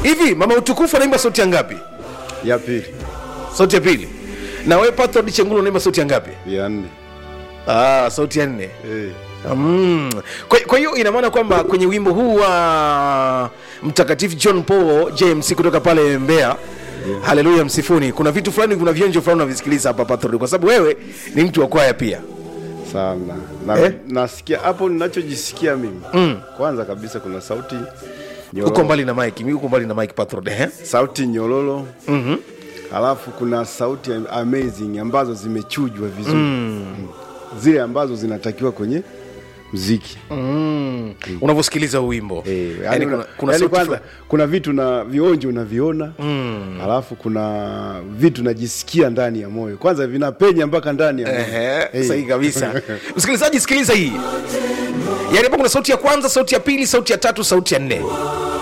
hivi mama utukufu anaimba sauti ya ngapi ya pili sauti ya pili na wewe patrod chengulu unaimba sauti ya ngapi ya nne ah, sauti ya nne eh. Mm. Kwa, kwa hiyo ina maana kwamba kwenye wimbo huu wa mtakatifu John Paul James kutoka pale Mbeya yeah. Haleluya msifuni, kuna vitu fulani, kuna vionjo fulani unavisikiliza hapa Patrod, kwa sababu wewe ni mtu wa kwaya pia. sana na, Eh? nasikia hapo ninachojisikia mimi mm. kwanza kabisa kuna sauti nyororo, Uko mbali na mike, mimi uko mbali na mike Patrod, eh? sauti nyororo mm-hmm. halafu kuna sauti amazing ambazo zimechujwa vizuri mm. zile ambazo zinatakiwa kwenye mziki mm. Unavyosikiliza huu wimbo Eh, yani, yani kuna, una- kuna yani sauti kwanza fulani- kuna vitu na vionjo unaviona mm. alafu kuna vitu najisikia ndani ya moyo kwanza vinapenya mpaka ndani ya moyo Ehe, Eh. sahihi kabisa. Msikilizaji, sikiliza hii, yaani hapa kuna sauti ya kwanza, sauti ya pili, sauti ya tatu, sauti ya nne.